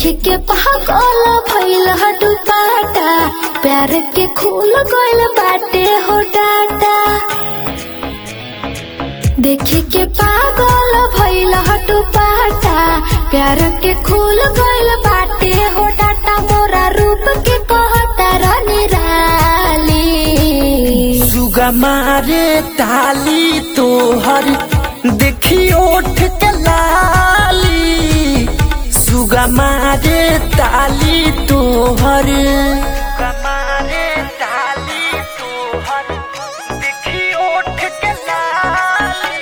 देखे के पागल भइल हटू पाटा प्यार के खूल गइल बाटे हो डाटा देखे के पागल भइल हटू पाटा प्यार के खूल गइल बाटे हो डाटा मोरा रूप के कहता रनिराली सुगा मारे ताली तोहर देखी ओठ के लाली सुगा मारे ताली तोहर सुगा मारे ताली तोहर देखी ओठ के लाली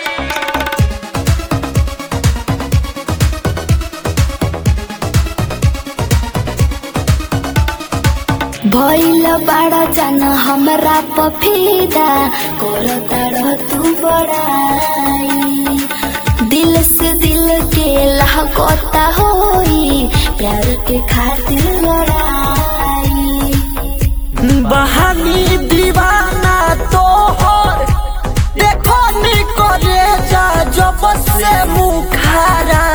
भइल बड़ा जन हमरा पफीदा करताड़ तू बड़ाई दिल से दिल के लहकता होई प्यार के खातिर लड़ाई बहानी दीवाना तोहर देखो नी करे जा जब से मुखारा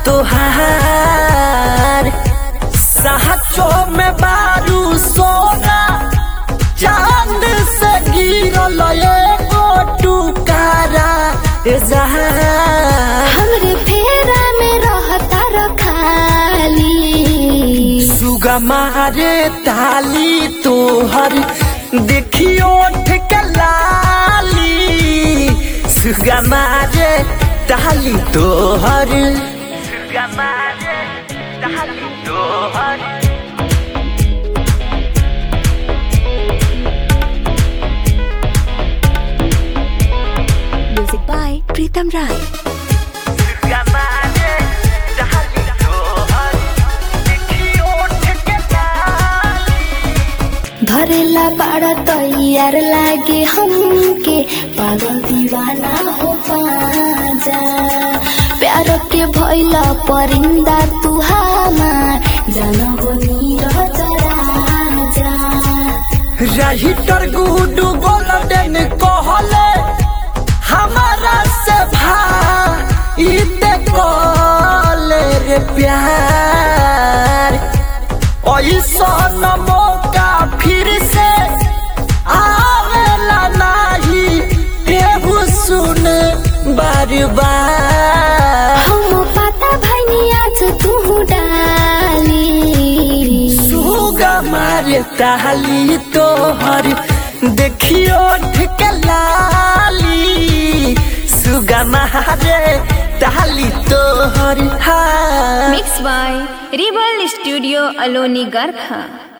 तोहार सहचो में बारू सोना चांद से गिरल एगो टुकारा ए जहां हमरे फेरा में रहता रखाली सुगा मारे ताली तोहर देखियो के लाली सुगा मारे ताली तोहर सुगा मारे ताली तोहर Music by Pritam Rai. सुगा मारे ताली तोहर देखियो के लाली धरेला बड़ा तैयार लागे हमके पागल दीवाना हो पाजा प्यार के भइला परिंदा तू हमार जानबो नीरज राजा राइटर गुडू गोल्डन कहले हमारा से भाईते कहले रे प्यार ऐसा न मौका फिर से आवेला नहीं केहू सुन बार बार हम पता भइनी आज तू डाली सुगा मारे ताली तोहर देखियो ठिके लाली सुगा मारे ताली तोहर हाँ Mixed by Rebel Studio Aloni Garkha.